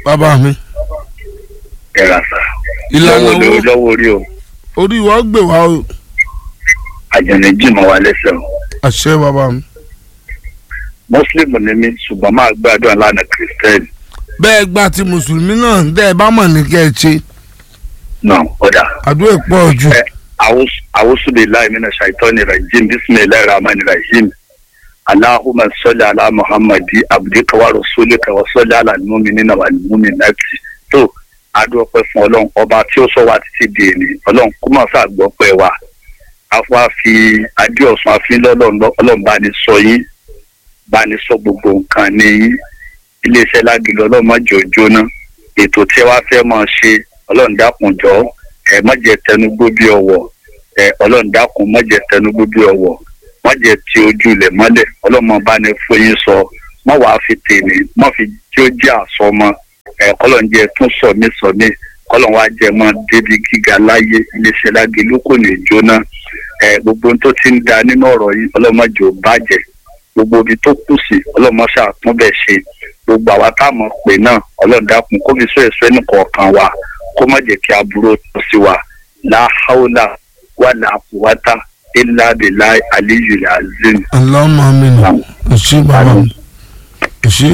bàbá mi ẹ̀rà sà. ìlànà lọ́wọ́ wo lórí lọ́wọ́ orí o orí wa gbè wá o àjẹnì jìmọ̀ wa lẹ́sẹ̀ o. àṣẹ bàbá mi. mùsùlùmí ni mí ṣùgbọ́n máa gbàdúrà lánàá kìrìsìtẹ́nì bẹ́ẹ̀ gba ti mùsùlùmí náà dẹ́ ẹ bá mọ̀ ní kẹ́ ẹ ṣe náà ọ̀dà. àdúrà pọ̀ jù. ẹ awusu billahi mina shaitani rajim bismillahir rahmanir rahim allahumma salli ala muhammadi abdika wa rasulika wa salli ala mu'minina wal mu'minati tó adúpẹ́ fún ọlọ́run ọba tí ó sọ wá títí di èní ọlọ́run kó má sá gbọ́ pẹ́ wa afa fi adéọ̀sùn àfin lọ́lọ́run ọlọ́run bá ní sọ yín bá ní sọ gbogbo nǹkan ní yín iléeṣẹ́ lágìlú ọlọ́run má jẹ́ ó jóná ètò tí wàá fẹ́ máa ṣe ọlọ́run dákun jọ̀ọ́ ẹ má jẹ́ tẹnugbó bí ọwọ́ ẹ ọlọ́run dákun má jẹ́ tẹnugbó bí ọwọ́ má jẹ́ ti ojú ilẹ̀ mọ́lẹ̀ ọlọ́mọ bá ní fóyín sọ má wàá fi tèmi má fi tí ó jẹ́ àsọmọ ẹ kọ́lọ́n jẹ́ tún sọ mí sọ mí kọ́lọ́n wá jẹ́ mọ́ débi gíga láyé iléeṣẹ́ lágé ló kò ní jóná ẹ gbogbo ohun tó ti ń da nínú ọ̀rọ̀ yìí ọlọ́mọ jò bàjẹ́ gbogbo ibi tó kù sí ọlọ́mọ ṣàtúnbẹ̀ ṣe gbogbo àwa táwọn pè náà ọlọ́run dákun kó fi sọ èso ẹnì kọ̀ọ̀kan wa kó má jẹ́ kí aburú tó sí wa láhàólà wà láàpùwátà ilá bìlá aliyu azim. aláwọ̀ mi nà ẹ ṣé bàbá mi ẹ ṣé.